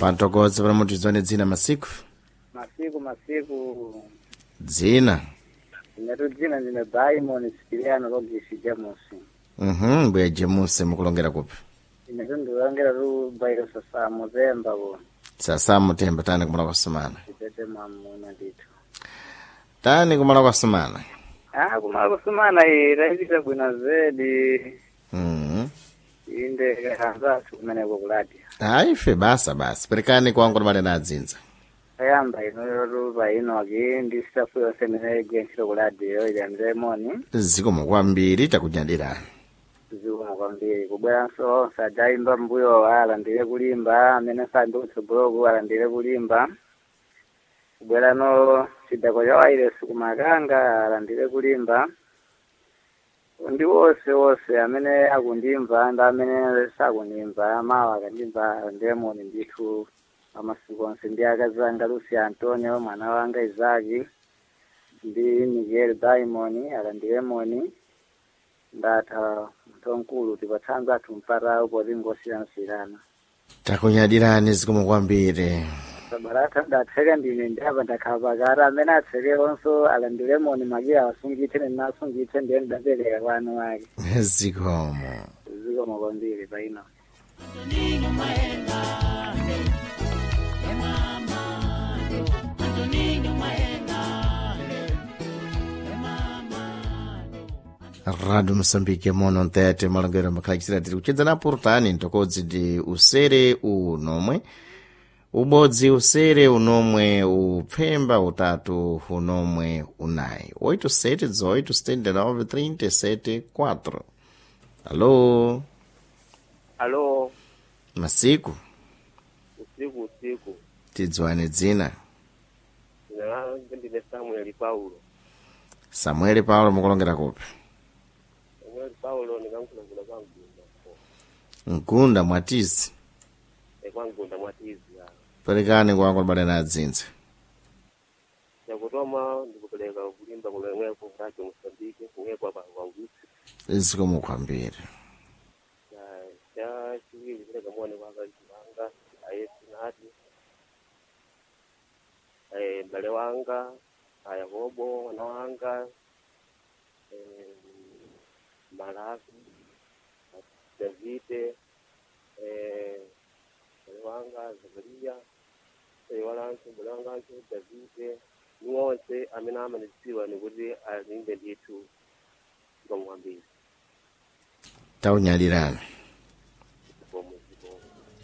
pantokodza pano mutizone dzina masiku masiku masiku dzina inetu dzina ndine baimon sipiliano logisi jamusi mhm mbuya jemuse mukulongera kupi inetu ndikulongera tu bairo sasa muzemba ku sasa mutemba tani kumala kwasumana chitete mwamuna ndithu tani kumala kwasumana ah kumala kusumana iyi tayipita bwino zedi mhm inde kanzathu kumeneko kuladi hayi ife basa basi perekani kwangu timale na adzinza ayamba inoyotu paino aki ndi stafu yonse imene igwe ntchito kuladiyo ilandire moni zikomo kwambiri takunyadirani zikomo kwambiri kubweranso onse adayimba mbuyo alandire kulimba amene sandi kutsogoloku alandire kulimba kubwerano chidako cha wairesi kumakanga alandire kulimba ndi wonse wonse amene akundimva ndi amene sakundimva mawa akandimva alandire moni ndithu amasiku onse ndi akazi anga lucy antonio mwana wanga izaki ndi miguel baimoni alandire moni ndatha munthu wamkulu tipatsanza athu mpata upoti ngosiyanasiyana takunyadirani zikomo kwambiri sabarata ndatseka ndine ndiyapa ndakhala pakati amene atseke onso alandire moni makiya asungithe nenasungithe ndiye ndidapereka kwa anu ake zikomo zikomo kwambiri paino radio moçambique mono ntete malongero makhalakisira tiri kuchedzana purutani ntokodzi ndi usere unomwe ubodzi usere unomwe upfemba utatu unomwe unayi 87 18 79 37 4 alo alo masiku usiku usiku tidziwane dzina dzina langu ndine samueli paulo samueli paulo mukulongera kupi samueli paulo ndikankhulakula kwa mgunda mgunda mwatizi e kwa mgunda mwatizi ya perekani kwangu libale na adzinza yakutoma ndikupereka kulimba kulemweko kuracho mosambike kumweko apa kwaulutsi zikomo kwambiri cha chiwiri pereka muone kwa akazi wanga ayesinati eh, mbale wanga ayakobo mwana wanga eh, malafi davide eh, mbale wanga zakariya mbale walanso mbale wanganso davide ni wonse amene amanidziwa nikuti alimbe ndithu ngomwambiri taunyalirani